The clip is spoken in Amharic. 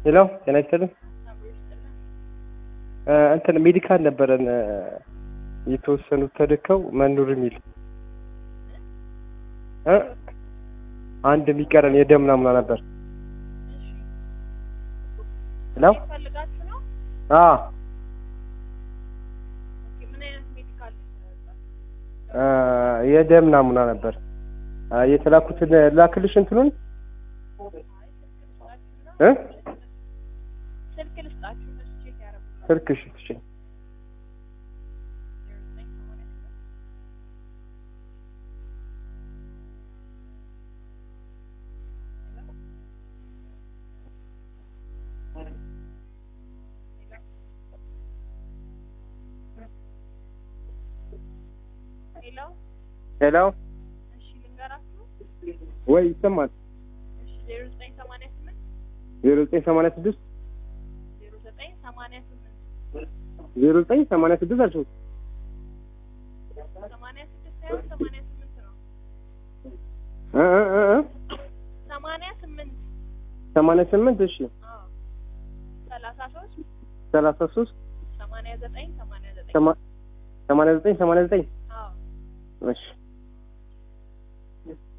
ሄሎ ጤና ይስጥልኝ። እንትን ሜዲካል ነበረን የተወሰኑት ተልከው መኖር የሚል እ አንድ የሚቀረን የደም ናሙና ነበር። ሄሎ ፈልጋችሁ ነው? አ ኦኬ፣ ምን አይነት ሜዲካል አ የደም ናሙና ነበር አ የተላኩትን ላክልሽ እንትኑን እ ስልክ ልስጣችሁ እነሱ ቼክ ያደርጉላችሁ። ስልክሽ እሺ ሄሎ፣ ሄሎ እሺ ልንገራችሁ። ወይ ይሰማል እሺ ዜሮ ዘጠኝ ሰማንያ ስምንት ዜሮ ዘጠኝ ሰማንያ ስድስት ዜሮ ዘጠኝ ሰማንያ ስምንት ዜሮ ዘጠኝ ሰማንያ ስድስት አልሽው ሰማንያ ስድስት ሳይሆን ሰማንያ ስምንት ነው። እ እ እ እ ሰማንያ ስምንት ሰማንያ ስምንት እሺ አዎ፣ ሰላሳ ሶስት ሰላሳ ሶስት ሰማንያ ዘጠኝ ሰማንያ ዘጠኝ ሰማ- ሰማንያ ዘጠኝ ሰማንያ ዘጠኝ አዎ እሺ